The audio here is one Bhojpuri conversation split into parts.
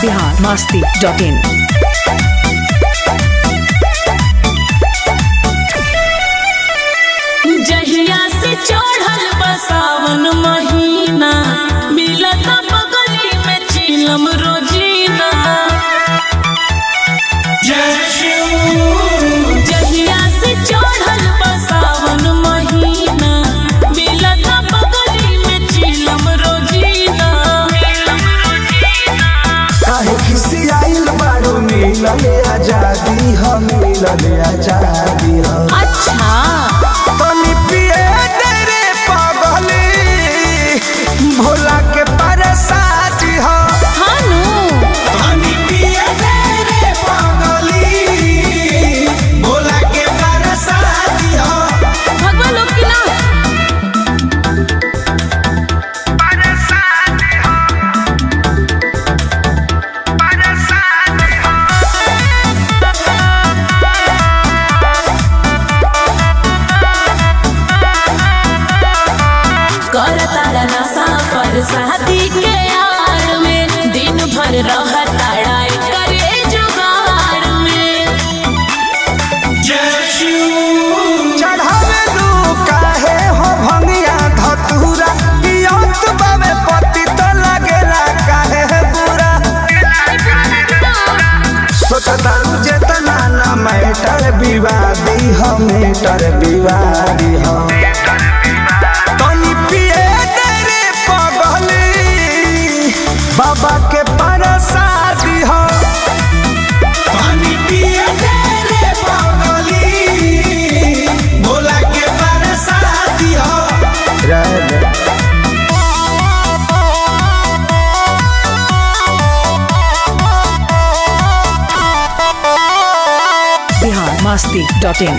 बिहार मस्ती डॉट इन जहिया से चढ़ल बसावन महीना मिलत बगली में चिलम रोजीना जहिया से चढ़ल बसावन महीना मिलत बगली में चिलम रोजीना काहे खिसियाइल बारू मिलल आजादी ह मिलल आजादी ह अच्छा तनी पिए तेरे पगली भोला के परसादी ह हानू तनी पिए तेरे पगली भोला के परसादी ह भगवा लोग की ना कर तारा नशा पर शादी के यार में दिन भर रह ताड़ाई करे जुगाड़ में चढ़ावे लू काहे हो भंगिया धतूरा पियत बावे पति तो लगेला काहे है बुरा सोचतारू जेतना ना मैटर विवादी हो मैटर विवादी हो तनी पिए तेरे पगली बाबा के परसादी हो तनी पिए तेरे पगली भोला के परसादी हो बिहार मस्ती डॉट इन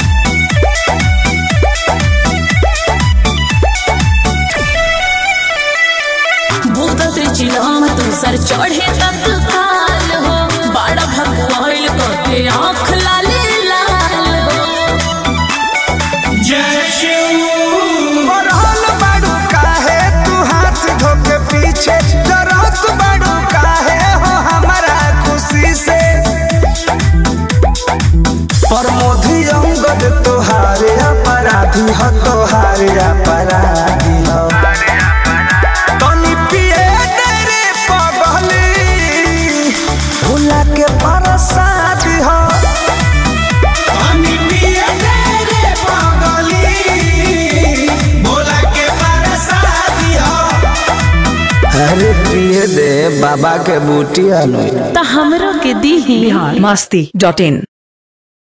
भूत त्रिचिलाम तू सर चढ़े तक काल हो बड़ा भगवाइल को के आँख लाले लाल हो बढ़ल बाड़ू काहे तू हाथ धोके पीछे डरत बाड़ू काहे हो हमारा खुशी से प्रमोदी अंगद तोहारे अपराधी हो तोहारे अपराधी हो तनी पिए तेरे पगली भूला के परसादी हो तनी पिए तेरे पगली भोला के परसादी हो अरे पिए दे बाबा के बूटी अनु तो हमरो के दी बिहार मस्ती डॉट इन